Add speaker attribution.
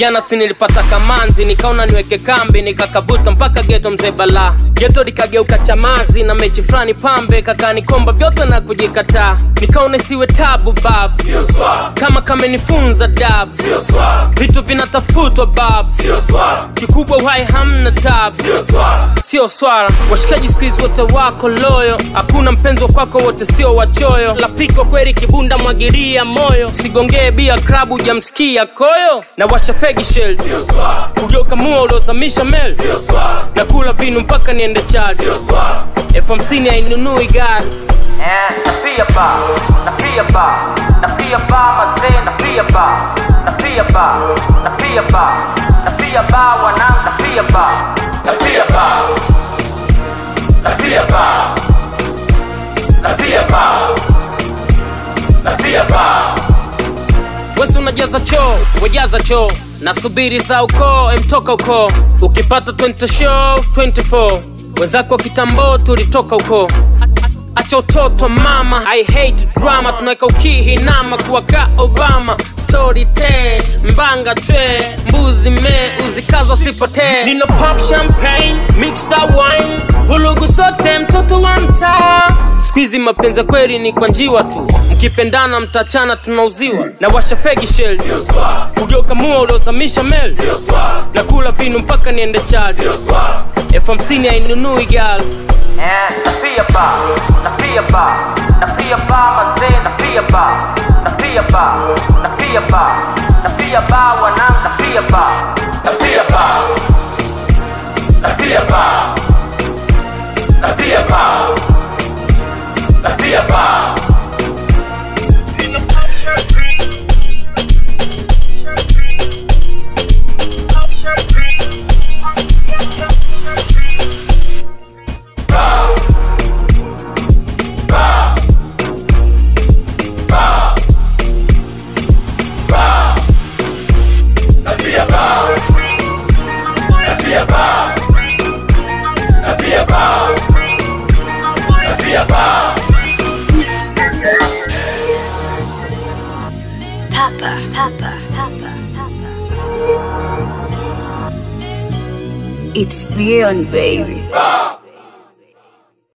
Speaker 1: jana si nilipata kamanzi nikaona niweke kambi nikakavuta mpaka geto mzee bala geto likageuka chamazi na mechi fulani pambe kakanikomba vyote na kujikataa nikaona siwe tabu bab
Speaker 2: Sio swala,
Speaker 1: kama kamenifunza dab
Speaker 2: sio swala,
Speaker 1: vitu vinatafutwa bab
Speaker 2: sio swala,
Speaker 1: kikubwa uhai hamna tab
Speaker 2: sio swala,
Speaker 1: sio swala washikaji skuizi wote wako loyo hakuna mpenzi wa kwako wote sio wachoyo lapiko kweli kibunda mwagiria moyo sigongee bia klabu jamsikia koyo na washa fegi shell
Speaker 2: sio swala,
Speaker 1: kugeuka mua uliozamisha mel
Speaker 2: sio swala,
Speaker 1: na kula vinu mpaka niende chaji
Speaker 2: sio swala,
Speaker 1: elfu hamsini hainunui gari Eh, na pia ba, na pia ba, na pia ba mazee, na pia ba, na pia ba, na pia ba, na pia ba wanangu, na pia ba.
Speaker 2: nafia ba, nafia ba, nafia ba, nafia ba,
Speaker 1: wesi unajaza choo wejaza choo nasubiri za ukoo emtoka ukoo ukipata 20 show 24 wenzako kitambo tulitoka ukoo acha utoto mama i hate drama tunaweka ukihinama kuwaka obama story te mbanga twe mbuzi me uzikazo sipotee nino pop champagne mixa wine vulugu sote mtoto wa mtaa skuizi mapenzi ya kweli ni kwa njiwa tu mkipendana mtachana tunauziwa na washa fegi shell
Speaker 2: sio swala,
Speaker 1: kugeuka mua uliozamisha mel
Speaker 2: sio swala,
Speaker 1: na kula vinu mpaka niende chaji
Speaker 2: sio swala,
Speaker 1: elfu hamsini hainunui gal Eh, na pia ba, na pia ba, na pia ba mazee, na pia ba, na pia ba, na pia ba, na pia ba wanangu, na pia ba.
Speaker 2: nafia ba, nafia ba, nafia ba, nafia ba, nafia ba, nafia ba, nafia ba, nafia ba.
Speaker 3: Papa, Papa, Papa, Papa. It's beyond, baby.
Speaker 2: Ba,